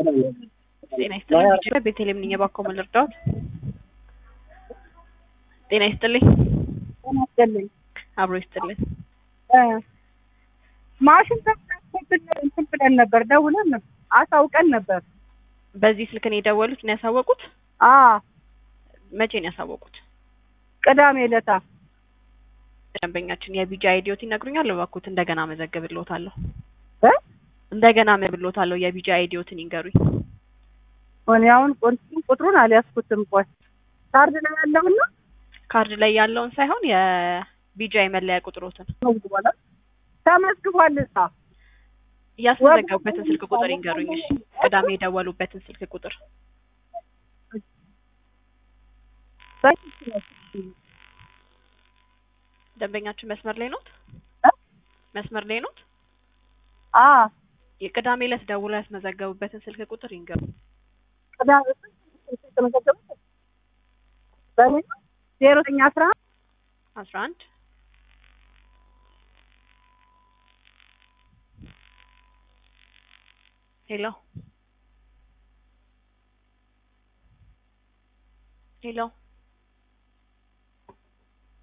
ጤና ይስጥልኝ። ቤተልሔም ነኝ። እባክዎ ምን ልርዳዎት? ጤና ይስጥልኝ። ጤና ይስጥልኝ። አብሮ ይስጥልኝ። ማሽን ተብላሽቶብን እንትን ብለን ነበር፣ ደውለን ነበር፣ አሳውቀን ነበር። በዚህ ስልክ ነው የደወሉት ነው ያሳወቁት? አዎ መቼ ነው ያሳወቁት? ቅዳሜ ዕለታ ደንበኛችን የቢጂ አይዲዮት ይነግሩኛል? እባክዎት እንደገና መዘግብልዎታለሁ። እ እንደገና መብሎታለሁ። የቢጂ አይዲዮትን ይንገሩኝ። እኔ አሁን ቁጥሩን ቁጥሩን አልያዝኩትም። ቆይ ካርድ ላይ ያለውና ካርድ ላይ ያለውን ሳይሆን የቢጂ መለያ ቁጥሮትን ተመዝግቧል። ተመዝግቧል እዛ ያስመዘገቡበትን ስልክ ቁጥር ይንገሩኝ። እሺ ቅዳሜ የደወሉበትን ስልክ ቁጥር ደንበኛችን መስመር ላይ ኖት? መስመር ላይ ኖት? አ የቅዳሜ ዕለት ደውለው ያስመዘገቡበትን ስልክ ቁጥር ይንገሩ። ቅዳሜ የተመዘገቡት በእኔ ዜሮ ዘጠኝ አስራ አስራ አንድ ሄሎ ሄሎ